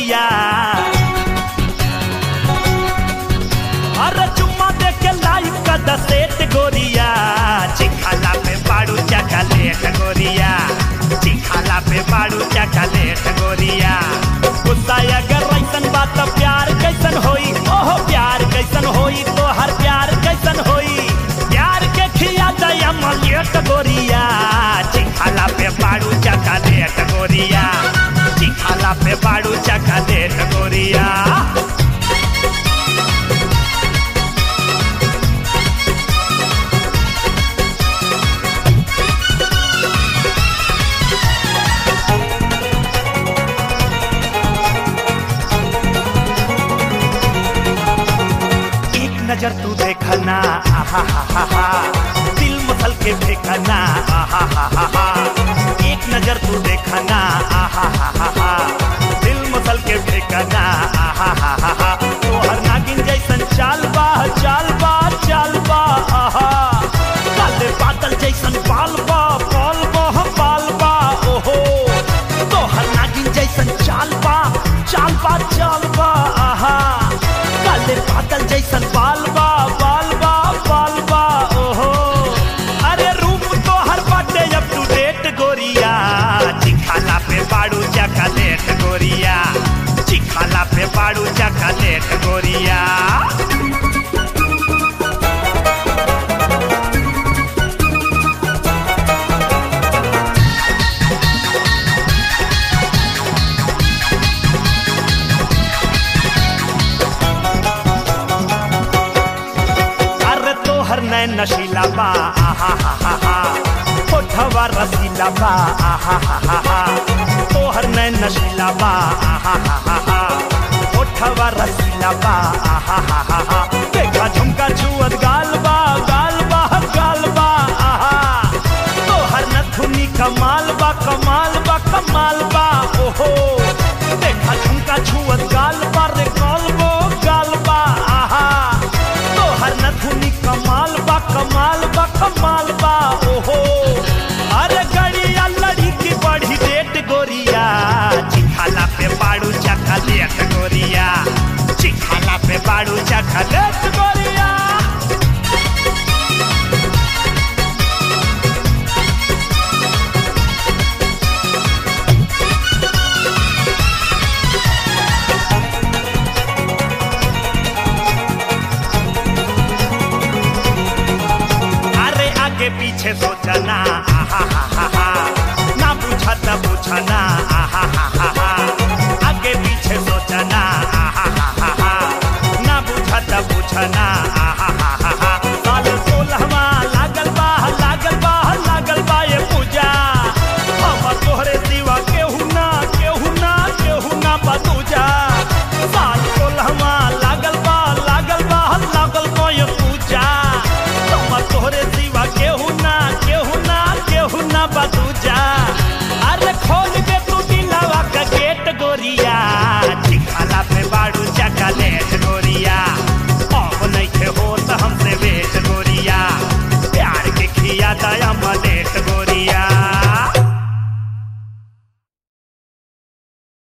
गोरिया अरे चुम्मा दे के लाइव का दसेट गोरिया चिखाला पे बाड़ू चकलेट गोरिया चिखाला पे बाड़ू चकलेट गोरिया गुस्सा अगर ऐसन बात तो प्यार कैसन होई ओहो प्यार कैसन होई तो हर प्यार कैसन होई प्यार के खिया दया मलियट गोरिया चिखाला पे बाड़ू चकलेट गोरिया चिखाला पे बाड़ू चकलेट गोरिया एक नजर तू देखना आहा हा हा हा दिल मसल के देखना आहा हा हा हा एक नजर तू देखना आहा हा हा हा दिल मसल के देखना आहा हा हा हा तो हर नागिन जैसन चाल बा चाल बा चाल बा आहा काले बादल जैसन बाल बा बाल बा बाल बा ओहो तो हर नागिन जैसन चाल बा चाल बा चाल बा आहा काले बादल जैसन बाल बा बाल बा बाल बा ओहो अरे रूप तो हर बाटे अप टू डेट गोरिया चिखाला पे बाड़ू चकलेट गोरिया चिखाला पे बाड़ू चकलेट गोरिया अरे तोहर नैन नशीला बा आहा हा हा हा होठवा रसीला बा आहा हा हा हा तोहर नैन नशीला बा आहा हा हा हा होठवा रसीला बा आहा हा हा हा देखा झुमका छुअत गाल बा गाल बा गाल बा आहा तोहर नथुनी कमाल बा कमाल बा कमाल बा ओहो देखा झुमका छुअत गाल बा रे गाल बो गाल बा आहा तोहर नथुनी कमाल बा कमाल बा कमाल बा ओहो अरे गड़िया लड़ी की बड़ी डेट गोरिया चिखाला पे बाड़ू चखलेट गोरिया चिखाला पे बाड़ू चखलेट गोरिया अरे आगे पीछे सोचना आहा हा हा हा ना पूछा त पूछना आहा हा हा हा आगे पीछे सोचना आहा हा हा हा ना पूछा त पूछना आहा हा हा हा साल सोलहवा लागल बा लागल बा लागल बा ये पूजा हम तोहरे सिवा केहू ना केहू ना केहू ना बतूजा साल सोलहवा लागल बा लागल बा लागल बा ये पूजा हम तोहरे सिवा केहू ना केहू ना केहू ना बतूजा अरे खोल